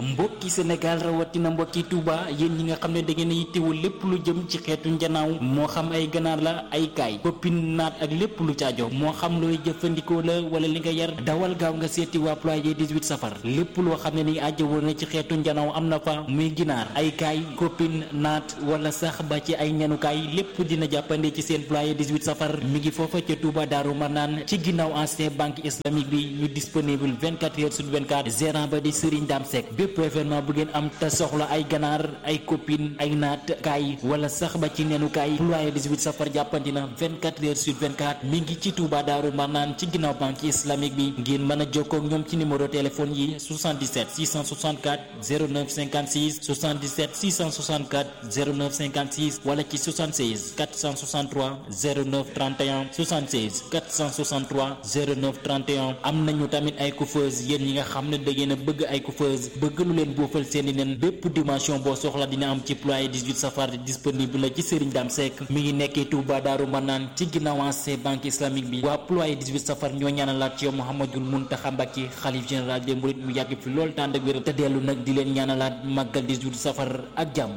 mbokki Sénégal rawatina mbokki Touba yéen ñi nga xam ne da ngeen a yittewoo lépp lu jëm ci xeetu njanaaw moo xam ay ganaar la ay kaay koppin naat ak lépp lu caajo moo xam looy jëfandikoo la wala li nga yar dawal gaaw nga seeti waa ployer 18 safar lépp loo xam ne ni ajjawoo na ci xeetu njanaaw am na fa muy ginaar ay kaay koppin naat wala sax ba ci ay ñanukaay lépp dina jàppande ci seen ployer 18 safar mi ngi foofa ca Touba Daaru Marnaan ci ginnaaw ancien banque islamique bi ñu disponible 24 heures sur 24 gérant ba di Serigne Dame Seck bépp événement bu ngeen am te soxla ay ganaar ay copine ay naat kaay wala sax ba ci nenu kaay ployer 18 safar jàppandi na 24 heures sur 24 mi ngi ci Touba Daaru Marnaan ci ginnaaw banque islamique bi ngeen mën a jokkoo ak ñoom ci numéro téléphone yi 77 664 09 56 77 664 09 56 wala ci 76 463 09 31 76 463 09 31 am nañu tamit ay coiffeuse yéen ñi nga xam ne da ngeen a bëgg ay coiffeuse bëgg lu leen boofal seeni nen bépp dimension boo soxla dina am ci ployer 18 safar disponible la ci Serigne Dame Seck mi ngi nekkee Touba Daaru Manaan ci ginnaaw ancien banque islamique bi waa ployer 18 safar ñoo ñaanalaat ci yow Mouhamadul Mountakha Mbacké xalif général des mourides mu yàgg fi lool tànd ak wér te dellu nag di leen ñaanalaat màggal 18 safar ak jàmm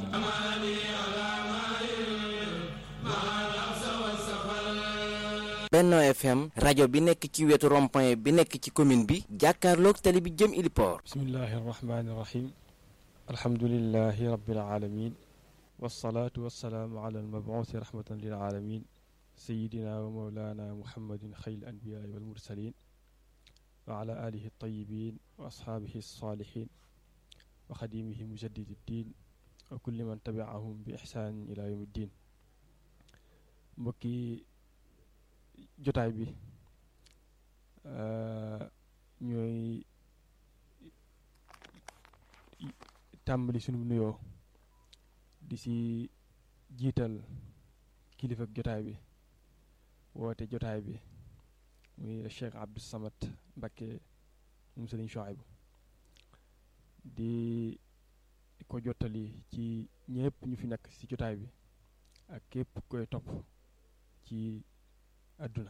Benno FM rajo bi nekk ci wetu rond-point bi nekk ci commune bi jàkkaarloog tali bi jëm Iliport bismillahi arrahmani irrahim alhamdulilahi rabbil alamin wasalaatu wasalaamu ala almabuusi rahmatan lil alamin sayidina wa mawlana muhammadin xayl anbiyaai wal mursalin wa ala alihi altayibin wa ashaabihi alsalihin wa xadimihi mujaddidi ddin wa kulli man tabiahum bi ixsaanin ila yawmi ddin mbokki jotaay bi ñooy tàmbali sunu nuyoo di si jiital kilifa jotaay bi woote jotaay bi muy Cheikh Abdou Samad Mbacké moom Sëriñ Chouaïbou di ko jottali ci ñëpp ñu fi nekk ci jotaay bi ak képp koy topp ci àdduna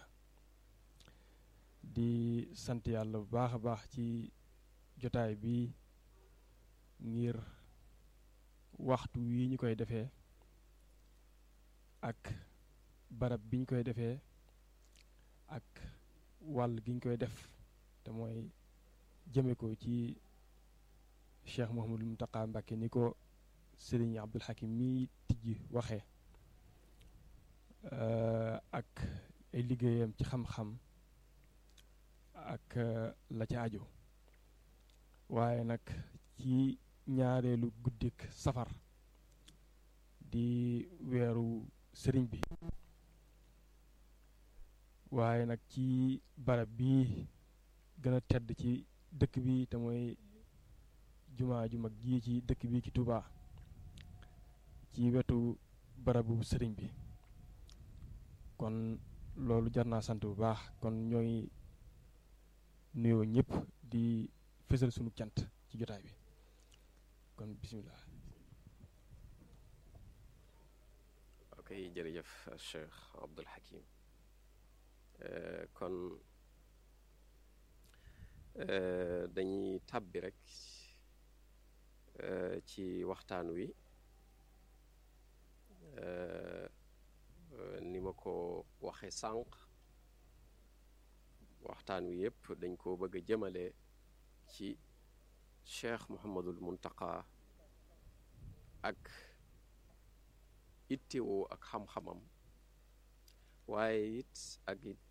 di sant yàlla bu baax a baax ci jotaay bi ngir waxtu wi ñu koy defee ak barab bi ñu koy defee ak wàll gi ñu koy def te mooy jëme ko ci Cheikh Mouhamadul Mountakha Mbacké ni ko Sëriñ Abdul Hakim mi tijji waxee ak ay liggéeyam ci xam-xam ak la ca aju waaye nag ci ñaareelu guddik safar di weeru sëriñ bi waaye nag ci barab bi gën a tedd ci dëkk bi te mooy jumaa ju mag ji ci dëkk bi ci Touba ci wetu barabu sëriñ bi kon loolu jar naa sant bu baax kon ñooy nuyoo ñëpp di fësal sunu cant ci jotaay bi kon bisimilah. ok jërëjëf Cheikh Abdul Hakim kon dañuy tàbbi rek ci waxtaan wi ni ma ko waxe sànq waxtaan wi yépp dañ ko bëgg a jëmale ci cheikh Mouhamadul Muntaqa ak ittewoo ak xam-xamam waaye it ak it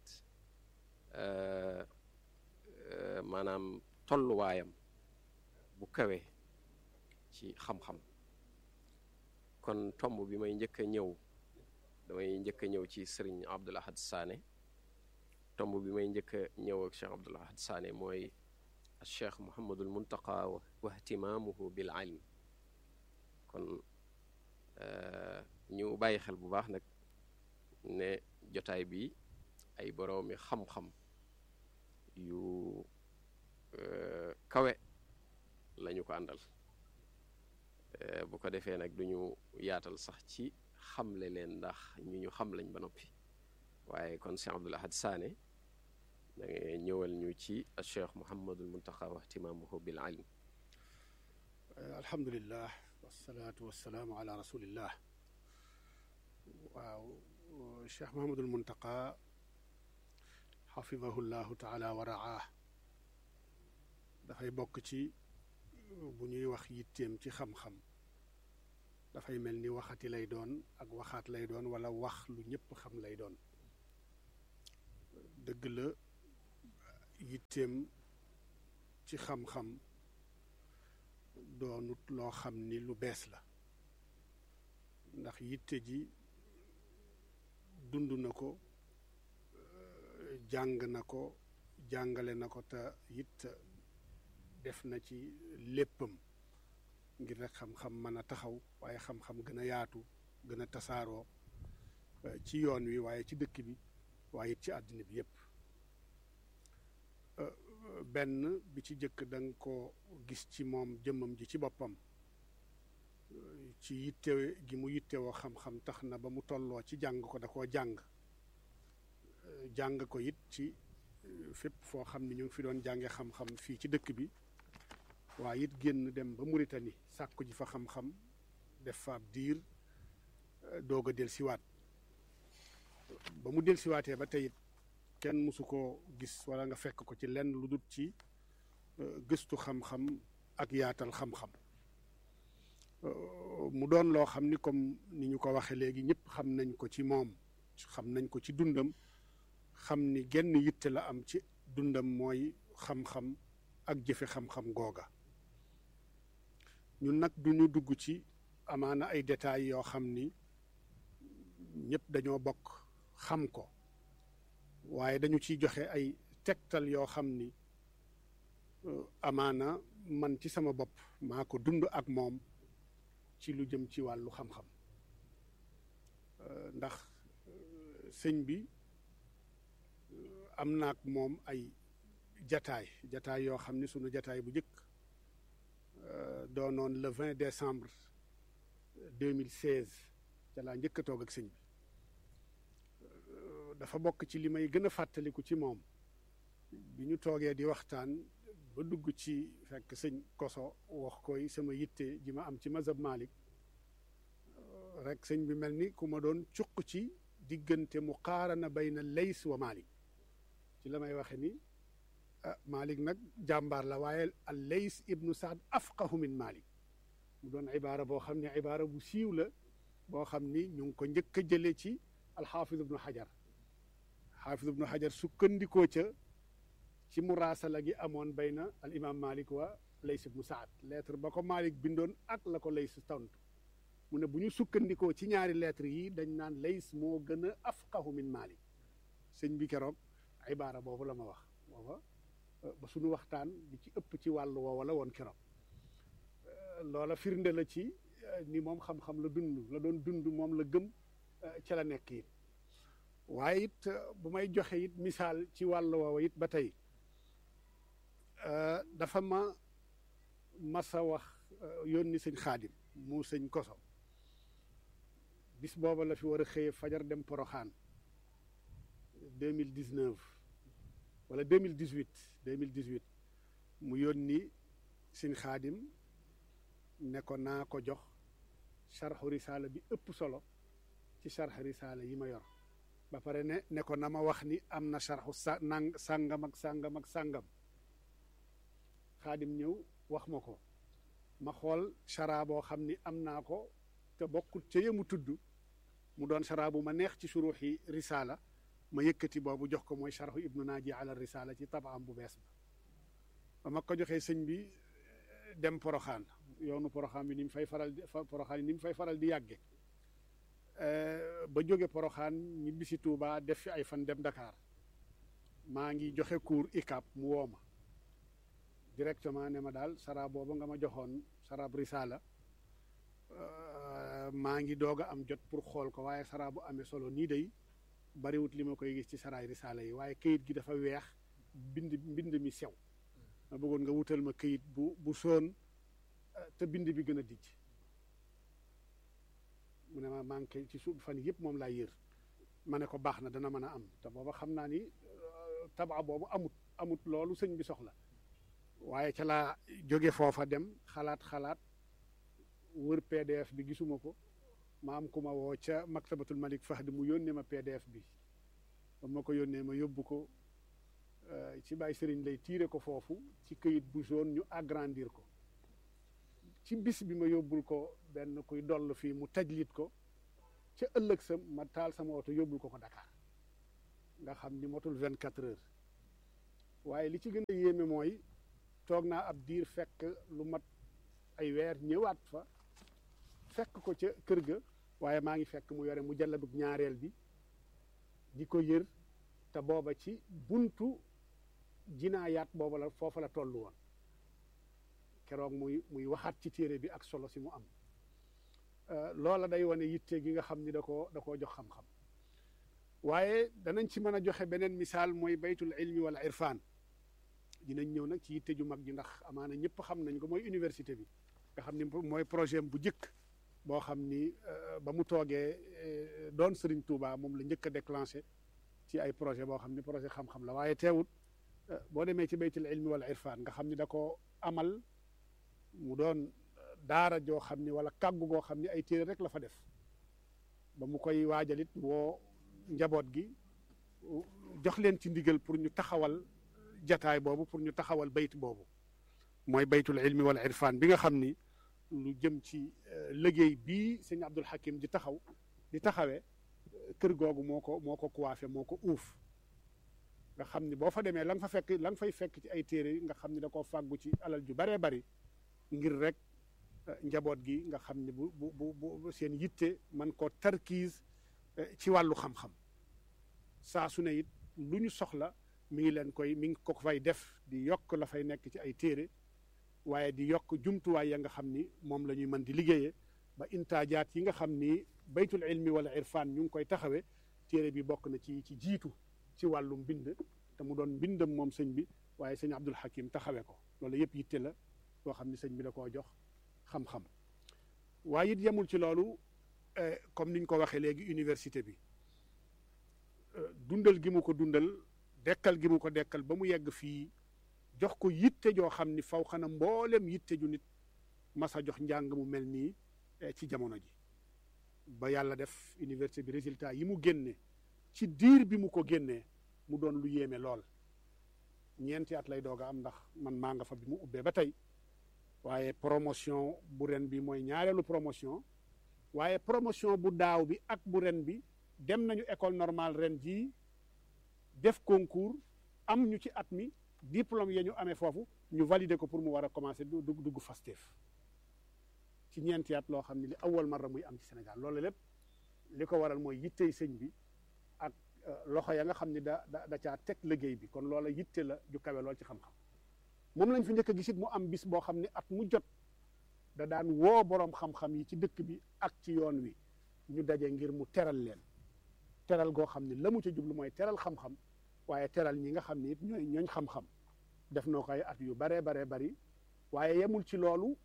maanaam tolluwaayam bu kawe ci xam-xam kon tomb bi may njëkk a ñëw damay njëkk a ñëw ci sëriñ Abdul Ahad Sané tomb bi may njëkk a ñëw ak Cheikh Abdul Ahad Sané mooy Cheikh Mouhamadul Muntaqa wa ihtimaamuhu bil ilm kon ñu bàyyi xel bu baax nag ne jotaay bi ay boroomi xam-xam yu kawe lañu ko àndal bu ko defee nag duñu yaatal sax ci xamle leen ndax ñu ñu xam lañ ba noppi waaye kon Cheikh Abdul Ahad Sané da ngay ñëwal ñu ci Cheikh Mouhamadul Muntaqa wa ihtimaamuhu bil ilm alhamdulillah wasalaatu wasalaamu ala rasulillah waaw cheikh mahamadul muntaqa xafidahu llahu taala wa raah dafay bokk ci bu ñuy wax yitteem ci xam-xam dafay mel ni waxati lay doon ak waxaat lay doon wala wax lu ñëpp xam lay doon dëgg la yitteem ci xam-xam doonut loo xam ni lu bees la ndax yitte ji dund na ko jàng na ko jàngale na ko te it def na ci léppam ngir rek xam-xam mën a taxaw waaye xam-xam gën a yaatu gën a tasaaroo ci yoon wi waaye ci dëkk bi waaye it ci àddina bi yépp benn bi ci jëkk da nga ko gis ci moom jëmmam ji ci boppam ci yitte gi mu yittewoo xam-xam tax na ba mu tolloo ci jàng ko da koo jàng jàng ko it ci fépp foo xam ni ñu ngi fi doon jànge xam-xam fii ci dëkk bi waaye it génn dem ba Mauritanie sàkku ji fa xam-xam def fa ab diir doog a dellusiwaat ba mu dellusiwaatee ba tey it kenn mësu koo gis wala nga fekk ko ci lenn lu dul ci gëstu xam-xam ak yaatal xam-xam mu doon loo xam ni comme ni ñu ko waxee léegi ñëpp xam nañ ko ci moom xam nañ ko ci dundam xam ni genn yitte la am ci dundam mooy xam-xam ak jëfe xam-xam googa ñun nag duñu dugg ci amaana ay détails yoo xam ni ñëpp dañoo bokk xam ko waaye dañu ciy joxe ay tegtal yoo xam ni amaana man ci sama bopp maa ko dund ak moom ci lu jëm ci wàllu xam-xam ndax sëñ bi am naak moom ay jataay jataay yoo xam ni sunu jataay bu njëkk doonoon le 20 décembre 2016 ca laa njëkk a toog ak sëñ bi dafa bokk ci li may gën a fàttaliku ci moom bi ñu toogee di waxtaan ba dugg ci fekk sëñ koso wax koy sama yitte ji ma am ci mazhab Malik rek sëñ bi mel ni ku ma doon cuq ci diggante muqaarana bayna lays wa Malik ci la may waxe ni ah Malik nag jàmbaar la waaye al lays ibnu saad afqahu min Malik mu doon ibaara boo xam ne ibaara bu siiw la boo xam ni ñu ngi ko njëkk a jële ci alxaafid ibnu xajar xaafid ibnu xajar sukkandikoo ca ci muraasala gi amoon bayna al imam malik wa lays ibnu saad lettre ba ko malik bindoon ak la ko lays tontu mu ne bu ñu sukkandikoo ci ñaari lettre yi dañ naan lays moo gën a afqahu min malik sëñ bi keroog ibaara boobu la ma wax booba ba suñu waxtaan di ci ëpp ci wàllu woowa la woon keroog loola firnde la ci ni moom xam-xam la dund la doon dund moom la gëm ca la nekk it waaye it bu may joxe it misaal ci wàllu woowa it ba tey dafa ma masa wax yónni sëñ xaadim mu sëñ koso bis booba la fi war a xëye fajar dem poroxaan deux mille dix neuf wala deux mille dix huit deux mille dix huit mu yónni sëñ xaadim ne ko naa ko jox sarxu risaala bi ëpp solo ci sarxu risaala yi ma yor ba pare ne ne ko na ma wax ni am na sarxu sa nang sàngam ak sàngam ak sàngam xaadim ñëw wax ma ko ma xool chara boo xam ni am naa ko te bokkut ca yemu tudd mu doon chara bu ma neex ci suruxi risaala ma yëkkati boobu jox ko mooy sarxu ibnu naaji ala risaala ci tabaam bu bees ba ba ma ko joxee sëñ bi dem poroxaan yoonu poroxaan bi ni mu fay faral di poroxaan ni mu fay faral di yàgge ba jóge poroxaan ñibbi si Tuubaa def fi ay fan dem Dakar maa ngi joxe cours ICAP mu woo ma directement ne ma daal sara boobu nga ma joxoon sarab risaala maa ngi doog a am jot pour xool ko waaye sara bu amee solo nii day bariwut li ma koy gis ci saraay risaala yi waaye kayit gi dafa weex bind mbind mi sew ma bëggoon nga wutal ma kayit bu bu soon te bind bi gën a dijj mu ne ma manqué ci suuf fan yëpp moom laa yër ma ne ko baax na dana mën a am te booba xam naa ni tabaa boobu amut amut loolu sëñ bi soxla waaye ca laa jóge foofa dem xalaat xalaat wër pdf bi gisuma ko ma am ku ma woo ca maktabatul malik fahd mu yónnee ma pdf bi ba ma ko yónnee ma yóbbu ko ci bàyyi sëriñ lay tiire ko foofu ci këyit bu jaune ñu agrandir ko ci bis bi ma yóbbul ko benn kuy doll fii mu tajlit ko ca ëllëg sa ma taal sama oto yóbbul ko ko Dakar nga xam ni motul vingt quatre heures waaye li ci gën a yéeme mooy toog naa ab diir fekk lu mat ay weer ñëwaat fa fekk ko ca kër ga waaye maa ngi fekk mu yore mu jàlladub ñaareel bi di ko yër te booba ci buntu jinaayaat booba la foofa la toll woon keroog muy muy waxaat ci téere bi ak solo si mu am loola day wane yitte gi nga xam ni da koo da koo jox xam-xam waaye danañ ci mën a joxe beneen misaal mooy baytul ilmi wala irfan dinañ ñëw nag ci yitte ju mag ji ndax amaana ñëpp xam nañ ko mooy université bi nga xam ni mooy projet bu njëkk boo xam ni ba mu toogee doon Serigne Touba moom la njëkk a déclenché ci ay projet boo xam ni projet xam-xam la waaye teewut boo demee ci baytul ilmi wala irfan nga xam ni da ko amal mu doon daara joo xam ni wala kàggu goo xam ni ay téere rek la fa def ba mu koy waajalit woo njaboot gi jox leen ci ndigal pour ñu taxawal jataay boobu pour ñu taxawal bayt boobu mooy baytul ilmi wala irfan bi nga xam ni lu jëm ci liggéey bii sëñ Abdul Hakim di taxaw di taxawee kër googu moo ko moo ko coiffé moo ko uuf nga xam ni boo fa demee la nga fa fekk la nga fay fekk ci ay téere nga xam ni da koo fàggu ci alal ju baree bari ngir rek njaboot gi nga xam ni bu bu bu seen yitte man koo tarkiis ci wàllu xam-xam saa su ne it lu ñu soxla mi ngi leen koy mi ngi ko fay def di yokk la fay nekk ci ay téere waaye di yokk jumtuwaay ya nga xam ni moom la ñuy mën di liggéeyee ba intaajaat yi nga xam ni baytul ilmi wala irfan ñu ngi koy taxawee téere bi bokk na ci ci jiitu ci wàllu mbind te mu doon mbindam moom sëñ bi waaye sëñ Abdul Hakim taxawee ko loolu yëpp yitte la boo xam ni sëñ bi da koo jox xam-xam waaye it yemul ci loolu comme niñ ko waxee léegi université bi dundal gi mu ko dundal dekkal gi mu ko dekkal ba mu yegg fii jox ko yitte joo xam ni faw xana mboolem yitte ju nit masa jox njàng mu mel nii ci jamono ji ba yàlla def université bi résultat yi mu génne ci diir bi mu ko génnee mu doon lu yéeme lool ñeenti at lay doog a am ndax man maa nga fa bi mu ubbee ba tey waaye promotion bu ren bi mooy ñaareelu promotion waaye promotion bu daaw bi ak bu ren bi dem nañu école normale ren jii def concours am ñu ci at mi diplôme ya ñu amee foofu ñu valider ko pour mu war a commencer du dugg Fastef ci ñeenti at loo xam ne li awal marra muy am ci Sénégal loolu lépp li ko waral mooy yittey sëñ bi ak loxo ya nga xam ne da da da caa teg liggéey bi kon loola yitte la ju kawe lool ci xam-xam moom lañ fi njëkk a gisit mu am bis boo xam ne at mu jot da daan woo boroom xam-xam yi ci dëkk bi ak ci yoon wi ñu daje ngir mu teral leen teral goo xam ne la mu ca jublu mooy teral xam-xam waaye teral ñi nga xam ne it ñooy ñooñ xam-xam def noo ko ay at yu baree baree bari waaye yemul ci loolu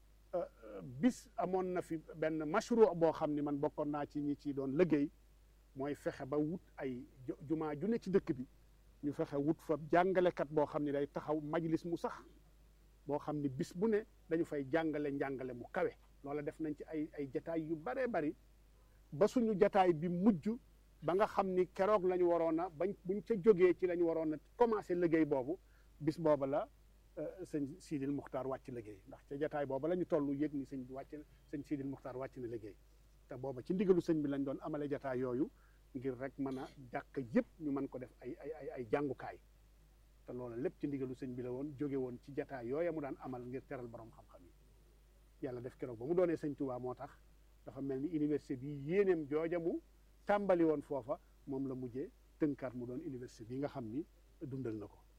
bis amoon na fi benn mashru boo xam ne man bokkoon naa ci ñi ci doon liggéey mooy fexe ba wut ay jumaa ju ne ci dëkk bi ñu fexe wut fa jàngalekat boo xam ne day taxaw majlis mu sax boo xam ne bis bu ne dañu fay jàngale njàngale mu kawe loola def nañ ci ay ay jataay yu baree bari ba suñu jataay bi mujj ba nga xam ni keroog la ñu waroon a bañ buñ ca jógee ci la ñu waroon a commencé liggéey boobu bis booba la sëñ Sidil Muxtaar wàcc liggéey ndax ca jataay booba la ñu toll yëg ni sëñ bi wàcc sëñ Sidil Muxtaar wàcc na liggéey te booba ci ndigalu sëñ bi lañ doon amale jataay yooyu ngir rek mën a jàkk yëpp ñu mën ko def ay ay ay ay jàngukaay te loolu lépp ci ndigalu sëñ bi la woon jóge woon ci jataay yooya mu daan amal ngir teral borom xam-xam yi yàlla def keroog ba mu doonee sëñ Tuubaa moo tax dafa mel ni université bi yéeneem jooja mu tàmbali woon foofa moom la mujjee tënkaat mu doon université bi nga xam ni dundal na ko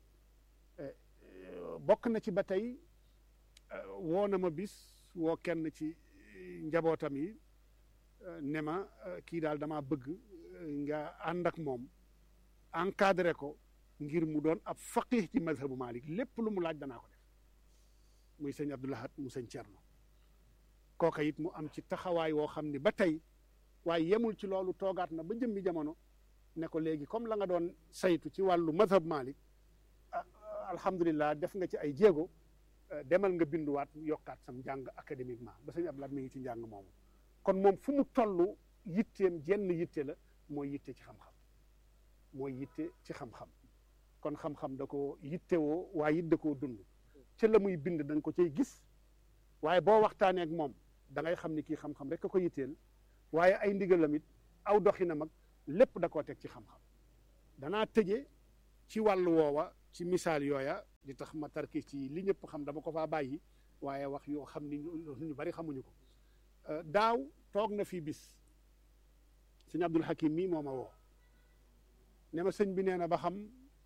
bokk na ci ba tey woo na ma bis woo kenn ci njabootam yi ne ma kii daal dama bëgg nga ànd ak moom encadré ko ngir mu doon ab faqih ci mazhabu Malik lépp lu mu laaj danaa ko def muy sëñ Abdoulahat mu sëñ Cerno kooka it mu am ci taxawaay woo xam ni ba tey waaye yemul ci loolu toogaat na ba jëmmi jamono ne ko léegi comme la nga doon saytu ci wàllu mazhab Malik alhamdulilah def nga ci ay jéego demal nga binduwaat yokkaat sam njàng académiquement ba sëñ Abdou Lahad mi ngi ci njàng moomu kon moom fu mu toll yitteem jenn yitte la mooy yitte ci xam-xam mooy yitte ci xam-xam kon xam-xam da ko yittewoo waaye it da koo dund ca la muy bind da nga ko cay gis waaye boo waxtaanee ak moom da ngay xam ni kii xam-xam rek a ko yitteel waaye ay ndigalam it aw doxinam ak lépp da koo teg ci xam-xam danaa tëje ci wàllu woowa ci misaal yooya di tax ma tarki ci li ñëpp xam dama ko faa bàyyi waaye wax yoo xam ni ñu bari xamuñu ko daaw toog na fii bis sëñ Abdul Hakim mii moo ma woo ne ma sëñ bi nee na ba xam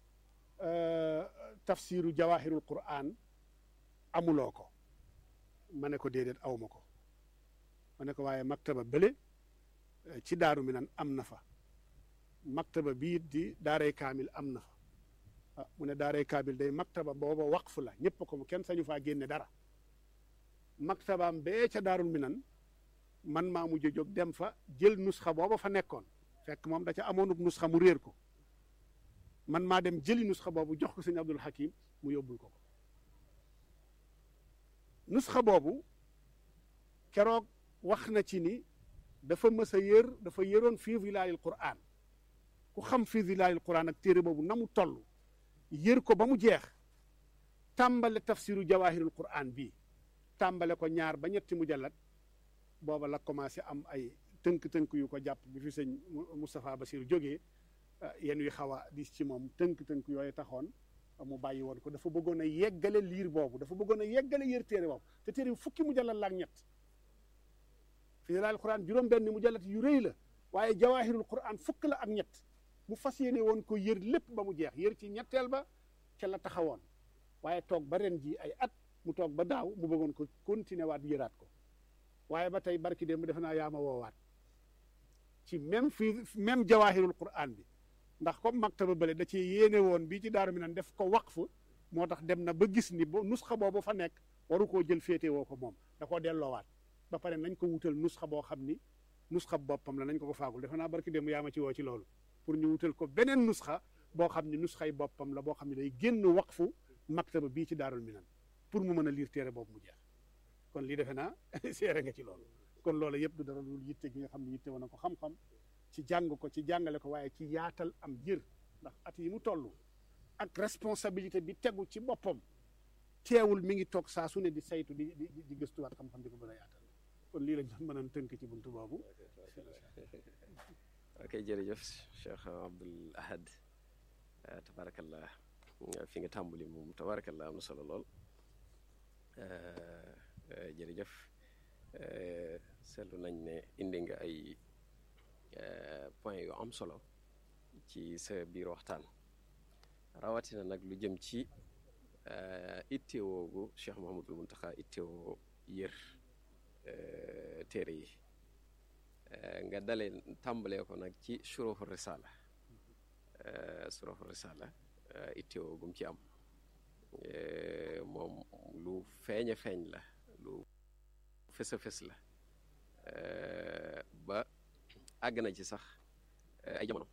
tafsiru jawahirul quran amuloo ko ma ne ko déedéet awma ko ma ne ko waaye maktaba bële ci daaru mi nan am na fa maktaba bii di daaray kaamil am na fa ah mu ne daaray kaamil day maktaba booba waqfu la ñëpp ko mu kenn sañu faa génne dara maktabaam bee ca daarul mi nan man maa mujj jóg dem fa jël nusxa booba fa nekkoon fekk moom da ca amoonub nusxa mu réer ko man maa dem jëli nusxa boobu jox ko sëñ Abdul Hakim mu yóbbul ko ko nusxa boobu keroog wax na ci ni dafa mës a yër dafa yëroon fii zilaayil Qur'an ku xam fii zilaayil Qur'an ak téere boobu na mu toll yër ko ba mu jeex tàmbale tafsiru jawahirul Qur'an bii tàmbale ko ñaar ba ñetti mujallat booba la commencé am ay tënk-tënk yu ko jàpp bi fi sëñ Moustapha Bassir jógee yéen wi xaw a dis ci moom tënk-tënk yooyu taxoon mu bàyyi woon ko dafa bëggoon a yeggale liir boobu dafa bëggoon a yeggale yër téere boobu te téere bi fukki mujallat la ak ñett fi laal Qur'an juróom-benn mujallat yu rëy la waaye jawahirul Qur'an fukk la ak ñett mu fas yéene woon ko yër lépp ba mu jeex yër ci ñetteel ba ca la taxawoon waaye toog ba ren ji ay at mu toog ba daaw mu bëggoon ko continuer waat yëraat ko waaye ba tey barki démb defe naa yaa ma woowaat ci même fii même jawahirul Qur'an bi ndax comme maktaba bële da ci yéene woon bii ci daaru mi nan def ko waqf moo tax dem na ba gis ni ba nusxa boobu fa nekk waru koo jël féete woo ko moom da koo delloowaat ba pare nañ ko wutal nusxa boo xam ni nusxa boppam la nañ ko ko faagul defe naa barki démb yaa ma ci woo ci loolu pour ñu wutal ko beneen nusxa boo xam ni nusxay boppam la boo xam ne day génn waqfu maktaba bii ci daarul minan pour mu mën a liir téere boobu mu jeex kon lii defe naa seere nga ci loolu kon loolu yëpp du dara lu yitte gi nga xam ne yitte woon na ko xam-xam ci jàng ko ci jàngale ko waaye ci yaatal am jër ndax at yi mu toll ak responsabilité bi tegu ci boppam teewul mi ngi toog saa su ne di saytu di di di gëstuwaat xam-xam di ko mën a yaatal kon lii lañ doon mën a tënk ci buntu boobu. ok jërëjëf Cheikh Abdoul Ahad tabarakallah fi nga tàmbali moom tabarakallah am na solo lool jërëjëf seetlu nañ ne indi nga ay point yu am solo ci sa biir waxtaan rawatina nag lu jëm ci ittewoogu Cheikh Mouhamadul Muntaxa ittewoo yër téere yi nga dale tàmbalee ko nag ci suruxu risala suruxu risala ittewoo gum ci am moom lu feeñ a feeñ la lu fës a fës la ba àgg na ci sax ay jamono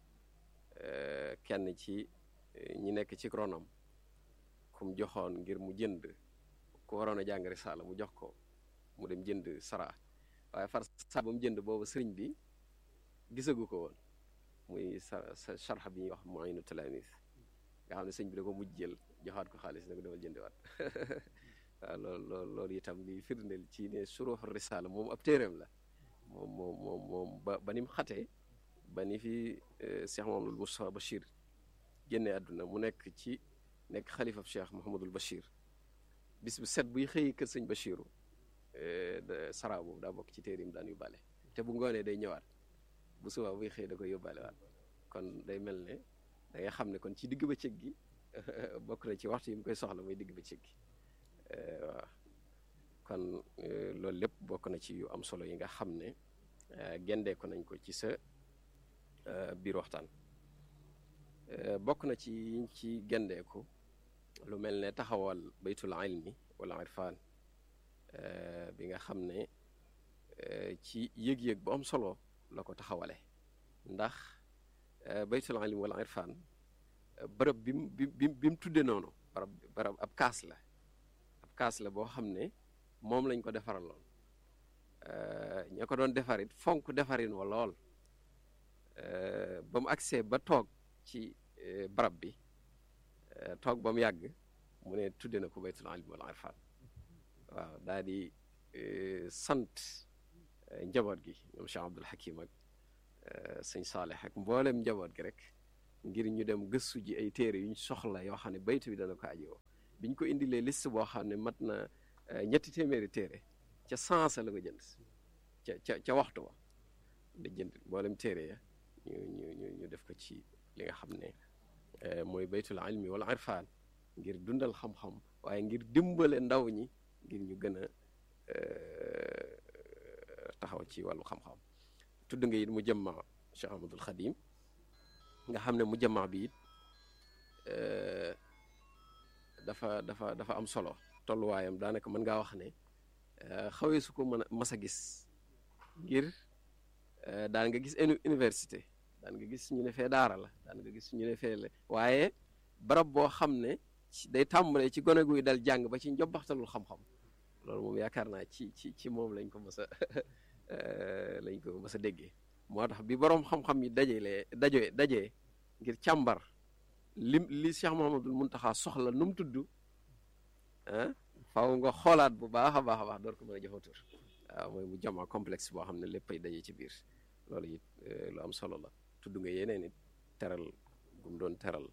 kenn ci ñi nekk ci ronam kum joxoon ngir mu jënd ku waroon a jàng risaala mu jox ko mu dem jënd sara waaye far saa ba mu jënd boobu sëriñ bi gisagu ko woon muy sa sa sharxa bi ñuy wax Mu'inu Talamis nga xam ne sëñ bi da ko mujj jël joxaat ko xaalis ne ko demal jëndiwaat waaw loolu loolu loolu itam li firndeel ci ne suruxu risaala moom ab téeréem la moom moom moom moom ba ba ni mu xatee ba ni fi Cheikh Mouhamadul Moustapha Bachir génne àdduna mu nekk ci nekk xalifab Cheikh Mouhamadul Bachir bis bu set buy xëy kër sëñ Bachiru sara boobu daa bokk ci téerim daan yóbbaale te bu ngoonee day ñëwaat bu subaa buy xëy da koy yóbbaale waat kon day mel ne da ngay xam ne kon ci digg bëccëg gi bokk na ci waxtu yi mu koy soxla muy digg bëccëg gi waaw kon loolu lépp bokk na ci yu am solo yi nga xam ne gendee ko nañ ko ci sa biir waxtaan bokk na ci yiñ ci gendeeku lu mel ne taxawal baytul ilmi wala irfan bi nga xam ne ci yëg-yëg bu am solo la ko taxawale ndax baytul ilmi wala irfan bërëb bi mu bi bi mu tudde noonu barab barab ab kaas la ab kaas la boo xam ne moom lañ ko defaraloon ña ko doon defarit fonk defarin wa lool ba mu agsee ba toog ci barab bi toog ba mu yàgg mu ne tudde na ko baytul ilmi wal irfan waaw daal di sant njaboot gi ñoom Cheikh Abdul Hakim ak sëñ Saaleh ak mboolem njaboot gi rek ngir ñu dem gëstu ji ay téere yuñ soxla yoo xam ne baytu bi dana ko ajowoo biñ ko indilee liste boo xam ne mat na ñetti téeméeri téere ca sansa la ko jënd ca ca ca waxtu wa da jënd mboolem téere ya ñu ñu ñu ñu def ko ci li nga xam ne mooy baytul ilmi wala irfan ngir dundal xam-xam waaye ngir dimbale ndaw ñi ngir ñu gën a taxaw ci wàllu xam-xam tudd nga it mu jëmma Cheikh Ahmadul Xadim nga xam ne mu jëmma bi it dafa dafa dafa am solo tolluwaayam daanaka mën ngaa wax ne xawee su ko mën a mas a gis ngir daan nga gis université daan nga gis ñu ne fee daara la daan nga gis ñu ne fee la waaye barab boo xam ne day tàmbalee ci gone guy dal jàng ba ci njobbaxtalul xam-xam loolu moom yaakaar naa ci ci ci moom lañ ko mës a lañ ko mës a déggee moo tax bi boroom xam-xam yi dajelee daje dajee ngir càmbar li li Cheikh Mouhamadul Muntaxa soxla nu mu tudd ah faaw nga xoolaat bu baax a baax a baax door ko mën a jëfatur waaw mooy mu jama complexe boo xam ne léppay daje ci biir loolu it lu am solo la tudd nga yeneen it teral gum doon teral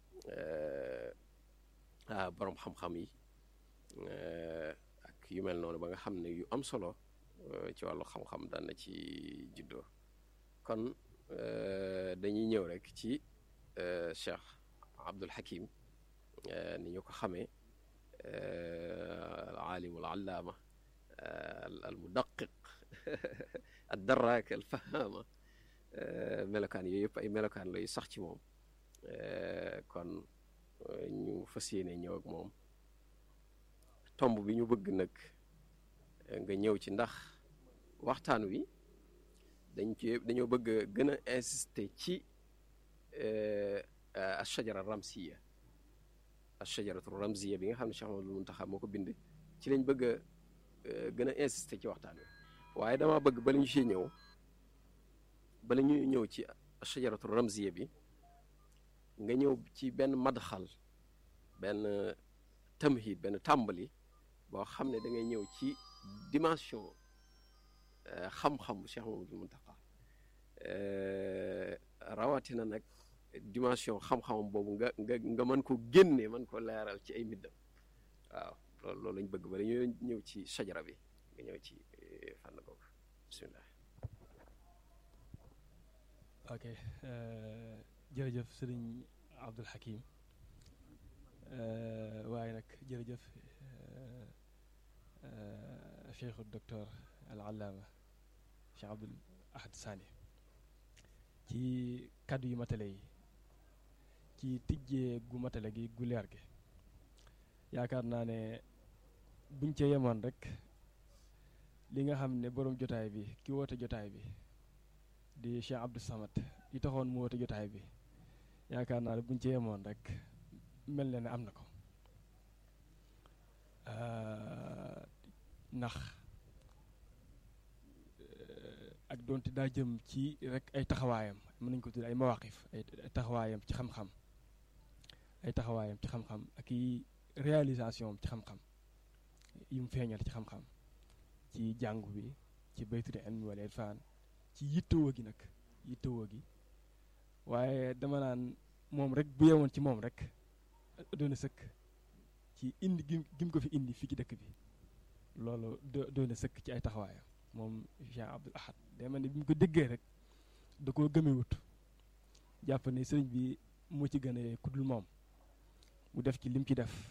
ah boroom xam-xam yi ak yu mel noonu ba nga xam ne yu am solo ci wàllu xam-xam daan na ci juddoo kon dañuy ñëw rek ci Cheikh Abdul Hakim ni ñu ko xamee al aalim al allaama al mudaqiq al daraak al fahaama melokaan yooyu yëpp ay melokaan lay sax ci moom kon ñu fas yéene ñëw ak moom tomb bi ñu bëgg nag nga ñëw ci ndax waxtaan wi dañ ci dañoo bëgg a gën a insister ci ashajara ramsiya ashajaratu ramsiya bi nga xam ne Cheikh Mamadou Muntaxa moo ko bind ci lañ bëgg a gën a insister ci waxtaan wi waaye dama bëgg bala ñu ci ñëw bala ñu ñëw ci ashajaratu ramsiya bi nga ñëw ci benn madxal benn tamhid benn tàmbali boo xam ne da ngay ñëw ci dimension xam-xam Cheikh Mamadou Muntaxa rawatina nag dimension xam-xamam boobu nga nga nga mën ko génne mën ko leeral ci ay mbiddam waaw loolu loolu lañ bëgg ba dañoo ñëw ci sajara bi nga ñëw ci fànn googu bisimilah. ok jërëjëf sëriñ Abdul Hakim waaye nag jërëjëf cheikhu docteur al allaama cheikh Abdul Ahad Sani ci kàddu yu matale yi ci tijjee gu matale gi gu leer gi yaakaar naa ne buñ ca yemoon rek li nga xam ne boroom jotaay bi ki woote jotaay bi di Cheikh Abdou Samad yi taxoon mu woote jotaay bi yaakaar naa ne buñ ca yemoon rek mel na ne am na ko ndax ak doonte daa jëm ci rek ay taxawaayam mën nañ ko tudd ay mawaqif ay taxawaayam ci xam-xam ay taxawaayam ci xam-xam ak i réalisation ci xam-xam yu mu feeñal ci xam-xam ci jàngu bi ci baytul ilmi wal irfan ci yittewoo gi nag yittewoo gi waaye dama naan moom rek bu yewoon ci moom rek doona sëkk ci indi gi gim ko fi indi fii ci dëkk bi loolu doona sëkk ci ay taxawaayam moom Cheikh Abdul Ahad day mel ne bi mu ko déggee rek da koo gëmewut jàpp ne sëriñ bi moo ci gën a kuddul moom mu def ci lim ci def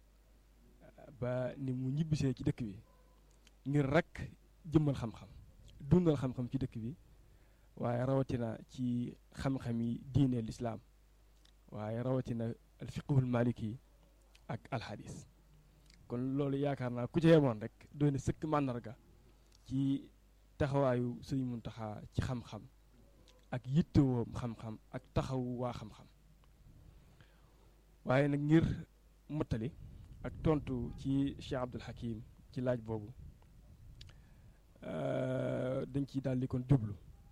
ba ni mu ñibbisee ci dëkk bi ngir rek jëmmal xam-xam dundal xam-xam ci dëkk bi waaye rawatina ci xam-xam yi diine lislaam waaye rawatina al fiqhul maliki ak alxadis kon loolu yaakaar naa ku ca yemoon rek doon na sëkk màndarga ci taxawaayu sëriñ Muntaxa ci xam-xam ak yittewoom xam-xam ak taxawu waa xam-xam waaye nag ngir mottali ak tontu ci Cheikh Abdul Hakim ci laaj boobu dañ ciy daal di kon jublu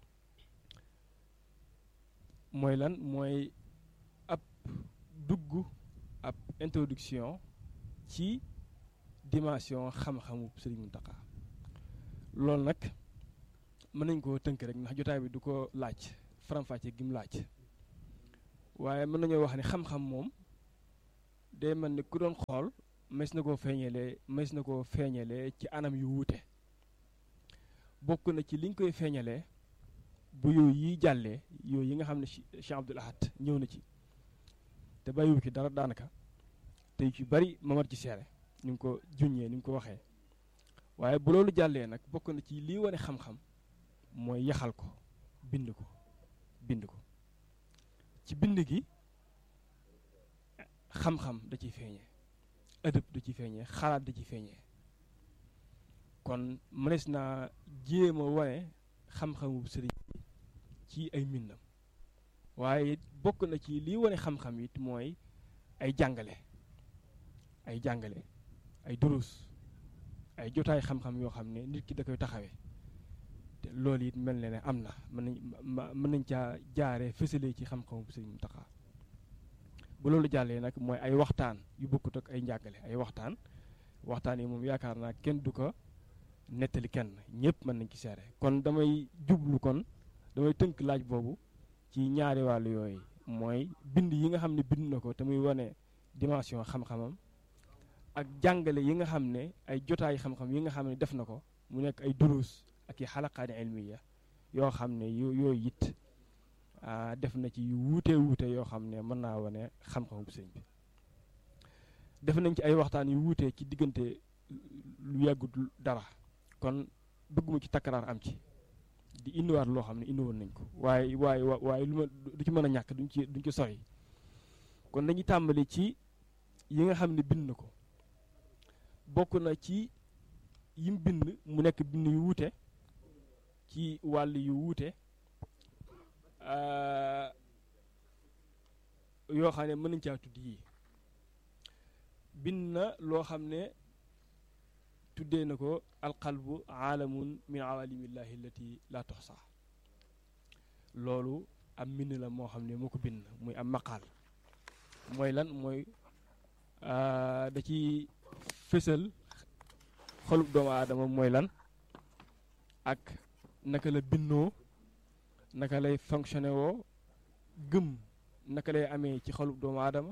mooy lan mooy ab dugg ab introduction ci dimension xam-xamu Sëriñ Muntaxa loolu nag mën nañ koo tënk rek ndax jotaay bi du ko laaj faram-fàcce gi mu laaj waaye mën nañoo wax ne xam-xam moom day mel ni ku doon xool mes na koo feeñalee mes na koo feeñalee ci anam yu wuute bokk na ci liñ koy feeñalee bu yooyu yi jàllee yooyu yi nga xam ne Cheikh Abdoul Ahad ñëw na ci te bàyyiwu ci dara daanaka te yu ci bari mamar ci seere ni nga ko juññee ni nga ko waxee waaye bu loolu jàllee nag bokk na ci lii wane xam-xam mooy yaxal ko bind ko bind ko ci bind gi xam-xam da ciy feeñee ëdëb da ciy feeñee xalaat da ciy feeñee kon mënees naa jéem a wane xam-xamu sëriñ bi ci ay mbindam waaye it bokk na ci lii wane xam-xam it mooy ay jàngale ay jàngale ay durus ay jotaay xam-xam yoo xam ne nit ki da koy taxawee te loolu it mel na ne am na mën nañ mën nañ caa jaaree fësalee ci xam-xamu sëriñ Muntaxa bu loolu jàllee nag mooy ay waxtaan yu bokkut ak ay njàngale ay waxtaan waxtaan yi moom yaakaar naa kenn du ko nettali kenn ñëpp mën nañ ci seere kon damay jublu kon damay tënk laaj boobu ci ñaari wàllu yooyu mooy bind yi nga xam ne bind na ko te muy wane dimension xam-xamam ak jàngale yi nga xam ne ay jotaay xam-xam yi nga xam ne def na ko mu nekk ay durus ak i xalaqaani ilmiya yoo xam ne yu yooyu it def na ci yu wuute wuute yoo xam ne mën naa wane xam-xamu sëñ bi def nañ ci ay waxtaan yu wuute ci diggante lu yàggut dara kon bëgguma ci takkaraar am ci di indiwaat loo xam ne indiwoon nañ ko waaye waaye waaye lu ma du ci mën a ñàkk duñ ci duñ ci sori kon dañuy tàmbali ci yi nga xam ne bind na ko bokk na ci yim bind mu nekk bind yu wuute ci wàll yu wuute yoo xam ne mën nañ caa tudd yii bind na loo xam ne tuddee na ko alqalbu aalamun min awalimillahi allati la toxsa loolu am mbind la moo xam ne moo ko bind muy am maqaal mooy lan mooy da ci fësal xolub doomu aadama mooy lan ak naka la bindoo naka lay fonctionné woo gëm naka lay amee ci xolub doomu aadama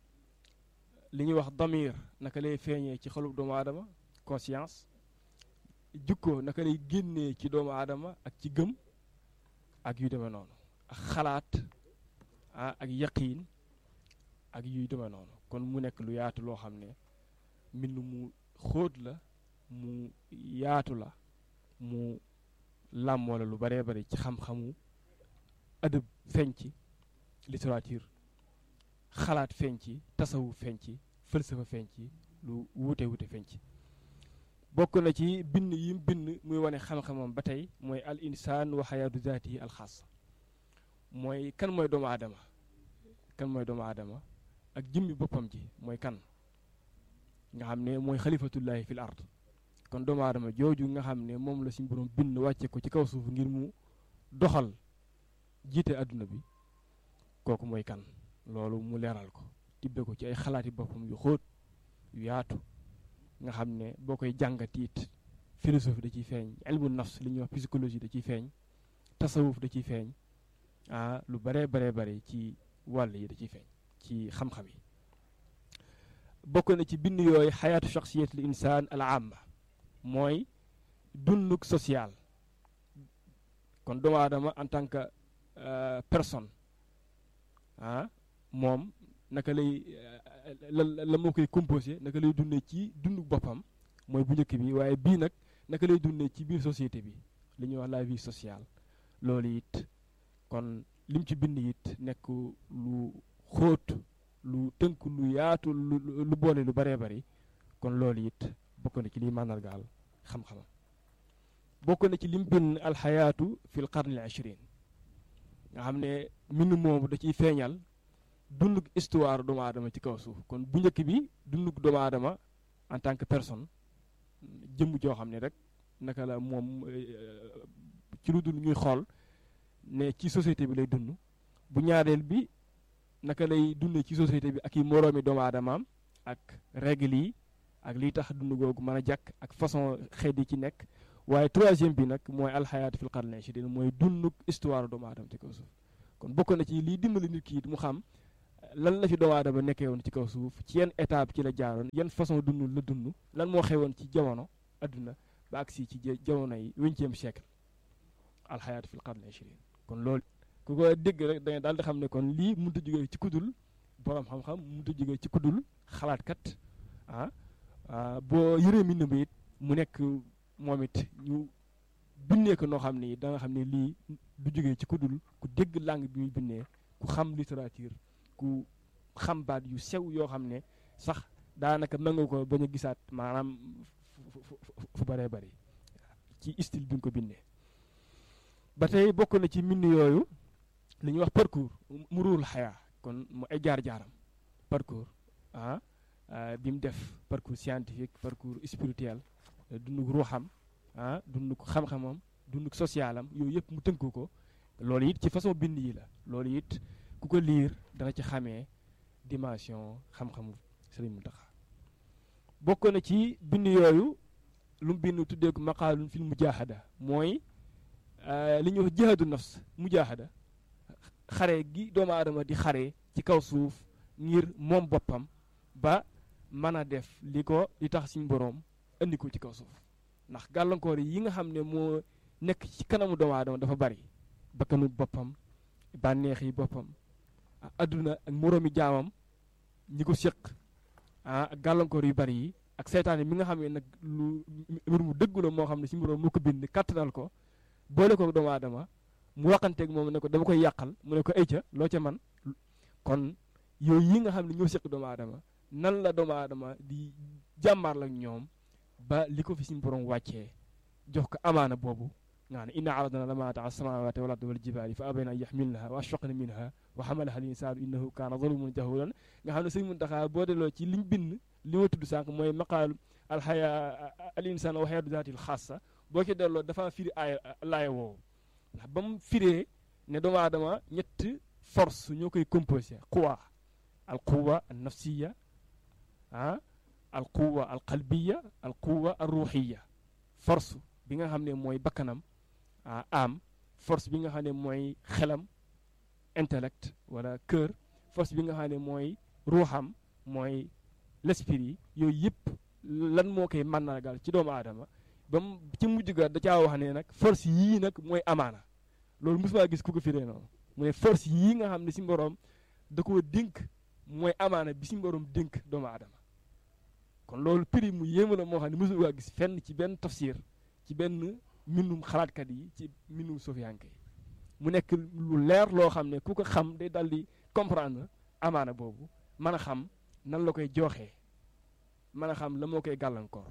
li ñuy wax damir naka lay feeñee ci xolub doomu aadama conscience jukko naka lay génnee ci doomu aadama ak ci gëm ak yu demee noonu ak xalaat ah ak yaqiin ak yuy demee noonu kon mu nekk lu yaatu loo xam ne mbind mu xóot la mu yaatu la mu làmmoo la lu baree bari ci xam-xamu adab feeñ ci littérature xalaat feeñ ci tasawu feeñ ci fëlsafa feeñ ci lu wuute wuute feeñ ci bokk na ci bind yim bind muy wane xam-xamam ba tey mooy al insaan wa xayaatu zaati al xaas mooy kan mooy doomu aadama kan mooy doomu aadama ak jëmmi boppam ji mooy kan nga xam ne mooy xalifatullahi fil ard kon doomu aadama jooju nga xam ne moom la suñu borom bind wàcce ko ci kaw suuf ngir mu doxal jiite àdduna bi kooku mooy kan loolu mu leeral ko tibbe ko ci ay xalaati boppam yu xóot yu yaatu nga xam ne boo koy jàngatiit philosophie da ciy feeñ ilmu nafs li ñuy wax psychologie da ciy feeñ tasawuf da ciy feeñ ah lu baree baree bare ci wàll yi da ciy feeñ ci xam-xam yi bokk na ci bind yooyu xayaatu shaxsiyat l insaan al amma mooy dunduk social kon doomu aadama en tant que personne ah moom naka lay la la moo koy composé naka lay dundee ci dunduk boppam mooy bu njëkk bi waaye bii nag naka lay dundee ci biir société bi li ñuy wax la vie sociale loolu it kon lim ci bind it nekk lu xóot lu tënk lu yaatu lu lu boole lu baree bari kon loolu it bokk na ci liy màndargaal xam-xamam bokk na ci lim bind alxayaatu fil qarni al ishrin nga xam ne mbind moomu da ciy feeñal dunduk histoire doomu aadama ci kaw suuf kon bu njëkk bi dunduk doomu aadama en tant que personne jëmm joo xam ne rek naka la moom ci lu dul ñuy xool ne ci société bi lay dund bu ñaareel bi naka lay dund ci société bi ak i moroomi doomu aadamaam ak règle yi ak liy tax dund googu mën a jàkk ak façon xeet yi ci nekk waaye troisième bi nag mooy alxayaatu fil qarni ishrin mooy dunduk histoire doomu aadama ci kaw suuf kon bokk na ci liy dimbali nit ki mu xam lan la fi doomu aadama nekkee woon ci kaw suuf ci yan étape ci la jaaroon yan façon dund la dund lan moo xewoon ci jamono adduna ba agsi ci jamono yi vingtième siècle alxayaatu fil qarni ishrin kon loolu ku ko dégg rek da nga daal di xam ne kon lii mënut a jógee ci kudul borom xam-xam mënut a jógee ci kudul xalaatkat ah boo yëree mbind bi it mu nekk moom it ñu bindee ko noo xam ne da nga xam ne lii du jógee ci kudul ku dégg langue bi muy bindee ku xam littérature ku xam baat yu sew yoo xam ne sax daanaka mën nga ko bañ a gisaat maanaam fu bëree bëri ci style bi nga ko bindee ba tey bokk na ci mbind yooyu li ñuy wax parcours mu ruul xayaa kon mu ay jaar-jaaram parcours ah bi mu def parcours scientifique parcours spirituel dunduk ruuxam ah dunduk xam-xamam dunduk socialam yooyu yëpp mu tënk ko loolu it ci façon bind yi la loolu it ku ko liir dana ci xamee dimension xam-xamu Sëriñ Muntaxa bokk na ci bind yooyu lu mu bind tuddee ko maqaalun fil mujaahada mooy li ñuy wax jihaadu nafs mujaahada xare gi doomu aadama di xare ci kaw suuf ngir moom boppam ba mën a def li ko li tax suñu boroom indi ko ci kaw suuf ndax gàllankoor yi nga xam ne moo nekk ci kanamu doomu aadama dafa bari bakkanu boppam bànneex yi boppam adduna ak moroomi jaamam ñi ko séq ah ak gàllankoor yu bari yi ak seytaane mi nga xam ne nag lu mbir mu dëggu la moo xam ne suñu boroom moo ko bind kattanal ko boole ko doomu aadama mu waxanteeg moom ne ko dama koy yàqal mu ne ko ay ca loo ca man kon yooyu yi nga xam ne ñoo séq doomu aadama nan la doomu aadama di jàmbaar la ñoom ba li ko fi suñu borom wàccee jox ko amaana boobu nga ne inna aradna lamaata ala samawati wal ardi wal jibaali fa abayna an yaxmilnaha wa ashfaqna minha wa xamalaha al insaanu innahu kaana zaluman jahulan nga xam ne sëñ Muntaxa boo delloo ci liñ bind li ma tudd sànq mooy maqaalu alxaya al insaan wa xayatu zaatil xaasa boo ci delloo dafa firi aaya laaya woowu ndax ba mu firee ne doomu aadama ñett force ñoo koy composé quwa al quwa al nafsiya ah al quwa al qalbiya al quwa al ruuxiya force bi nga xam ne mooy bakkanam ah am force bi nga xam ne mooy xelam intellect wala cœur force bi nga xam ne mooy ruuxam mooy l'esprit yooyu yëpp lan moo koy màndargal ci doomu aadama ba mu ci mujj ga da caa wax ne nag force yii nag mooy amaana loolu mosuma gis ku ko firee noonu mu ne force yii nga xam ne si mboroom da koo dénk mooy amaana bi si mboroom dénk doomu aadama kon loolu prix mu yéema la moo xam ne mosuma gis fenn ci benn tafsir ci benn mbindum xalaatkat yi ci mbindum sofiyanke yi mu nekk lu leer loo xam ne ku ko xam day dal di comprendre amaana boobu mën a xam nan la koy jooxee mën a xam la moo koy gàllankoor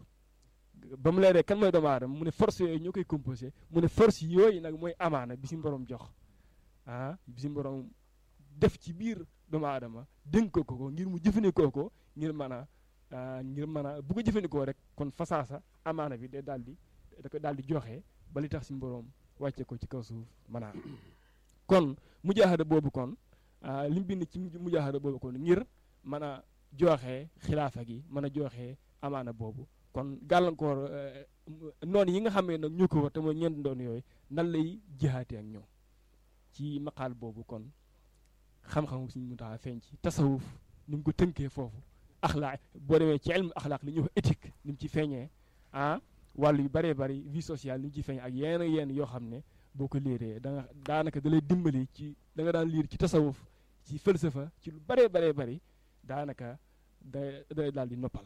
ba mu leeree kan mooy doomu aadama mu ne force yooyu ñoo koy composé mu ne force yooyu nag mooy amaana bi si borom jox ah bi si borom def ci biir doomu aadama dénk ko ko ngir mu jëfandikoo ko ngir mën a ngir mën a bu ko jëfandikoo rek kon fasaasa amaana bi day daal di da ko daal di joxe ba li tax si borom wàcce ko ci kaw suuf mën a kon mujaahada boobu kon li mu bind ci mujaahada boobu kon ngir mën a joxe xilaafa gi mën a joxe amaana boobu kon gàllankoor noonu yi nga xam ne nag ñoo ko war te mooy ñeent ndoon yooyu nan lay jihaate ak ñoom ci maqaal boobu kon xam-xam suñu mu tax feeñ ci tasawuf ni mu ko tënkee foofu axlaaq boo demee ci ilmu axlaaq li ñuy wax éthique ni mu ci feeñee ah wàllu yu bëree bëri vie sociale ni mu ci feeñee ak yenn yenn yoo xam ne boo ko liiree da nga daanaka da lay dimbali ci da nga daan liir ci tasawuf ci falsafa ci lu bëree bëree bëri daanaka da day daal di noppal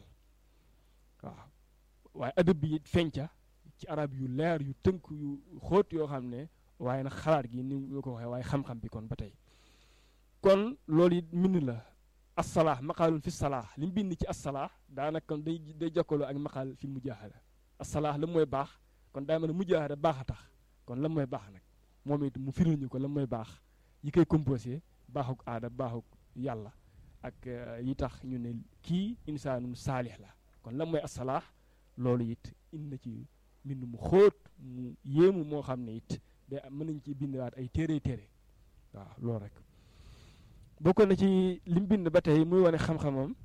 waaw waaye adab bi feeñca ci arab yu leer yu tënk yu xóot yoo xam ne waaye nag xalaat gi ni nga ko waxee waaye xam-xam bi kon ba tey kon loolu it mbind la assalaax maqaalun fi salaax li mu bind ci assalaax daanaka kon day day jokkaloo ak maqaal fi mujaahada assalaax la mooy baax kon daa mel ne mujaahada baax a tax kon lan mooy baax nag moom it mu firil ñu ko lan mooy baax yi koy composé baaxuk aada baaxuk yàlla ak yi tax ñu ne kii insaanum saalix la kon lan mooy asalaax loolu it indi na ci mbind mu xóot mu yéemu moo xam ne it day mën nañ ci bindaat ay téere téere waaw loolu rek bokk na ci lim bind ba tey muy wane xam-xamam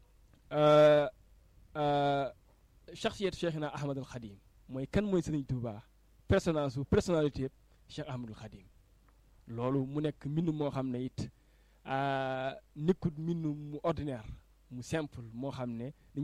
shaxsiyat cheikhina ahmadul xadim mooy kan mooy sëriñ Tuubaa personnage su personnalité yëpp cheikh ahmadul xadim loolu mu nekk mbind moo xam ne it nekkut mbind mu ordinaire mu simple moo xam ne